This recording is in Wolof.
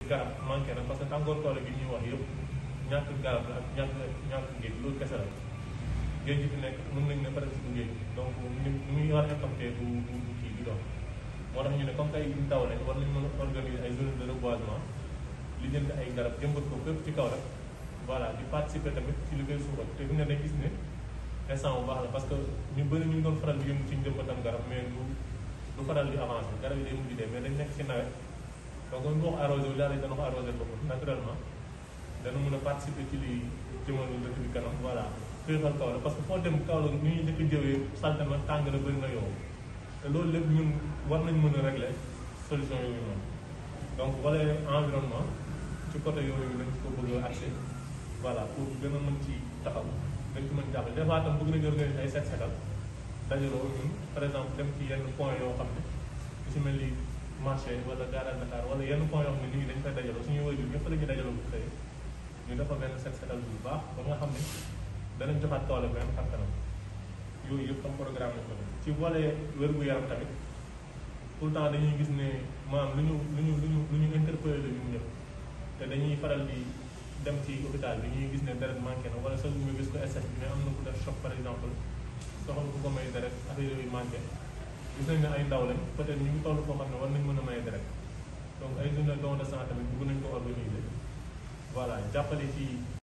garab manqué na parce que tàngoor tool bi ñuy wax yëpp ñàkk garab la ak ñàkk ñàkk géej loolu kese la géej gi fi nekk mën nañ ne presque du géej donc ni ni muy war a impacté du du du kii du dox moo tax ñu ne comme tey ñu taw lañ war nañ mën a organiser ay zones de reboisement li jënd ay garab jëmbat ko fépp ci kaw rek voilà di participer tamit ci li koy suuxat te fi ne dañ gis ne instant bu baax la parce que ñu bëri ñu ngi doon faral di yëngu ci njëmbatam garab mais du du faral di avancer garab yi day mujj dee mais dañ nekk ci nawet donc ñu wax arrosé wu daal dana ko arrosé boppam naturellement dana mën a participer ci li jëmal dëkk bi kanam voilà féexal kaw la parce que foo dem kaw la ni ñuy njëkk jëwee salte na tàng na bëri na yow te loolu lépp ñun war nañ mën a régler solution yooyu noonu donc wala environnement ci côté yooyu lañ ko bëgg a accès voilà pour gën a mën ci taxaw dañ ci mën jàppale des fois tam bëgg nañu organiser ay set setal dajaloo ñun par exemple dem ci yenn point yoo xam ne lu si mel ni marché wala garage Dakar wala yenn point yoo xam ne nit ñi dañ fay dajaloo suñuy wajur ñëpp la ñuy dajaloo bu xëyee ñu dafa benn set setal bu baax ba nga xam ne danañ joxaat toole benn xam kanam yooyu yëpp am programme lañ ko def ci volet wér-gu-yaram tamit tout le temps dañuy gis ne maanaam lu ñu lu ñu lu ñu lu ñu interpellé la ñun ñëpp te dañuy faral di dem ci hôpital bi ñuy gis ne deret manqué na wala sax ñu gis ko SS bi mais am na ku def choc par exemple soxla ku ko may deret affaire yooyu manqué gis nañ ne ay ndaw lañ peut-être ñu ngi toll foo xam ne war nañ mën a may deret donc ay journée don de sang tamit bëgg nañ ko organiser voilà jàppale ci